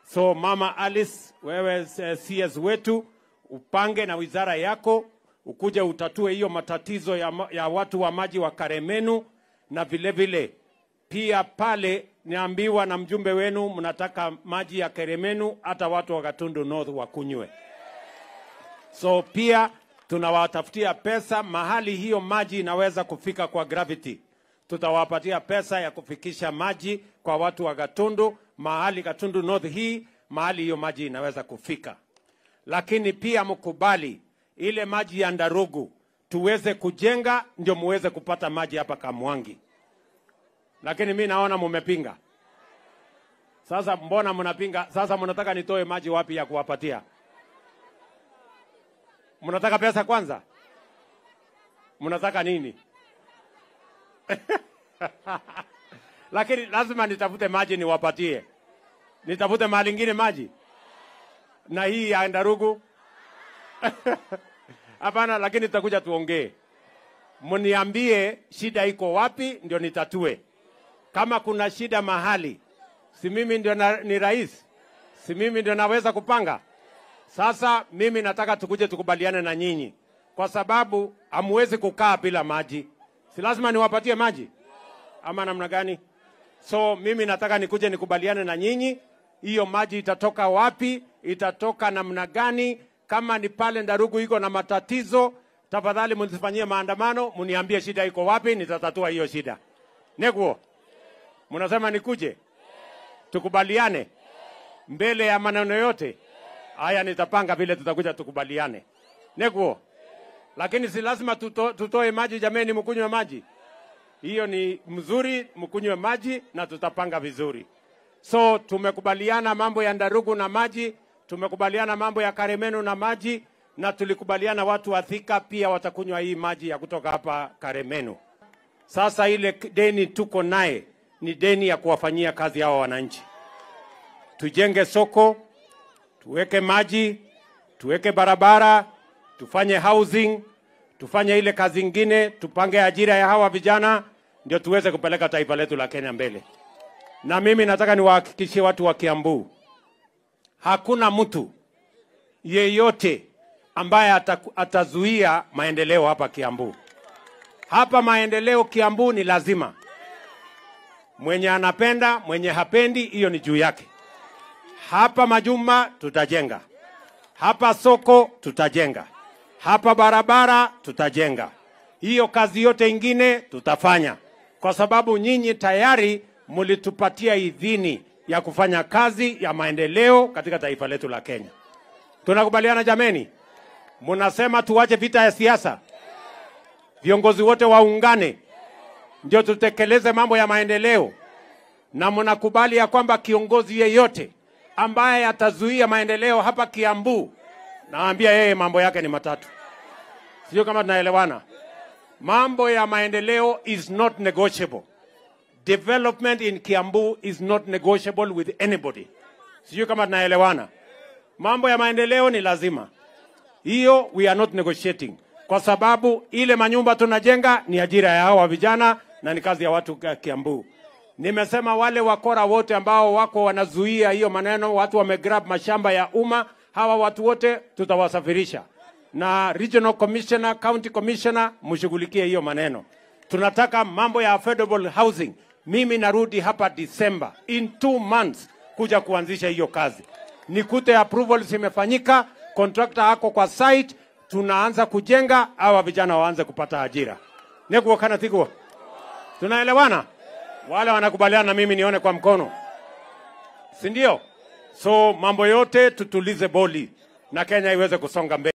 So Mama Alice, wewe eh, CS wetu, upange na wizara yako ukuje utatue hiyo matatizo ya, ma- ya watu wa maji wa Karemenu, na vile vile pia pale niambiwa na mjumbe wenu mnataka maji ya Karemenu hata watu wa Gatundu North wakunywe. So pia tunawatafutia pesa mahali hiyo maji inaweza kufika kwa gravity. Tutawapatia pesa ya kufikisha maji kwa watu wa Gatundu, mahali Gatundu North hii, mahali hiyo maji inaweza kufika. Lakini pia mkubali ile maji ya Ndarugu tuweze kujenga, ndio muweze kupata maji hapa Kamwangi. Lakini mi naona mumepinga. Sasa mbona mnapinga? Sasa mnataka nitoe maji wapi ya kuwapatia? Mnataka pesa kwanza? Mnataka nini? Lakini lazima nitafute maji niwapatie. Nitafute mahali ingine maji na hii ya Ndarugu. Hapana, lakini tutakuja tuongee, mniambie shida iko wapi, ndio nitatue. Kama kuna shida mahali, si mimi ndio na, ni rais, si mimi ndio naweza kupanga. Sasa mimi nataka tukuje tukubaliane na nyinyi, kwa sababu hamwezi kukaa bila maji. Si lazima niwapatie maji ama namna gani? So mimi nataka nikuje nikubaliane na nyinyi, hiyo maji itatoka wapi, itatoka namna gani? Kama ni pale Ndarugu iko na matatizo, tafadhali mnisifanyie maandamano, mniambie shida iko wapi, nitatatua hiyo shida. Neguo, mnasema nikuje tukubaliane mbele ya maneno yote haya, nitapanga vile tutakuja tukubaliane. Neguo, lakini si lazima tuto, tutoe maji jameni, mkunywe maji hiyo ni mzuri, mkunywe maji na tutapanga vizuri. So tumekubaliana mambo ya Ndarugu na maji, tumekubaliana mambo ya Karemenu na maji, na tulikubaliana watu wa Thika pia watakunywa hii maji ya kutoka hapa Karemenu. Sasa ile deni tuko naye ni deni ya kuwafanyia kazi hawa wananchi. Tujenge soko, tuweke maji, tuweke barabara, tufanye housing, tufanye ile kazi ingine, tupange ajira ya hawa vijana, ndio tuweze kupeleka taifa letu la Kenya mbele. Na mimi nataka niwahakikishie watu wa Kiambu, hakuna mtu yeyote ambaye ataku- atazuia maendeleo hapa Kiambu. Hapa maendeleo Kiambu ni lazima. Mwenye anapenda, mwenye hapendi, hiyo ni juu yake. Hapa majumba tutajenga, hapa soko tutajenga, hapa barabara tutajenga. Hiyo kazi yote ingine tutafanya, kwa sababu nyinyi tayari mlitupatia idhini ya kufanya kazi ya maendeleo katika taifa letu la Kenya. Tunakubaliana jameni? Munasema tuache vita ya siasa, viongozi wote waungane, ndio tutekeleze mambo ya maendeleo, na mnakubali ya kwamba kiongozi yeyote ambaye atazuia maendeleo hapa Kiambu, naambia yeye mambo yake ni matatu. Sio kama tunaelewana? Mambo ya maendeleo is not negotiable. Development in Kiambu is not negotiable with anybody. Sijui kama tunaelewana. Mambo ya maendeleo ni lazima, hiyo we are not negotiating, kwa sababu ile manyumba tunajenga ni ajira ya hawa vijana na ni kazi ya watu ka- Kiambu. Nimesema wale wakora wote ambao wako wanazuia hiyo maneno, watu wamegrab mashamba ya umma, hawa watu wote tutawasafirisha na regional commissioner, county commissioner, mshughulikie hiyo maneno. Tunataka mambo ya affordable housing. Mimi narudi hapa December in two months kuja kuanzisha hiyo kazi, nikute approvals imefanyika, contractor ako kwa site, tunaanza kujenga, hawa vijana waanze kupata ajira. Nekuo kana tiguo, tunaelewana? Wale wanakubaliana na mimi nione kwa mkono, si ndio? So mambo yote tutulize boli na Kenya iweze kusonga mbele.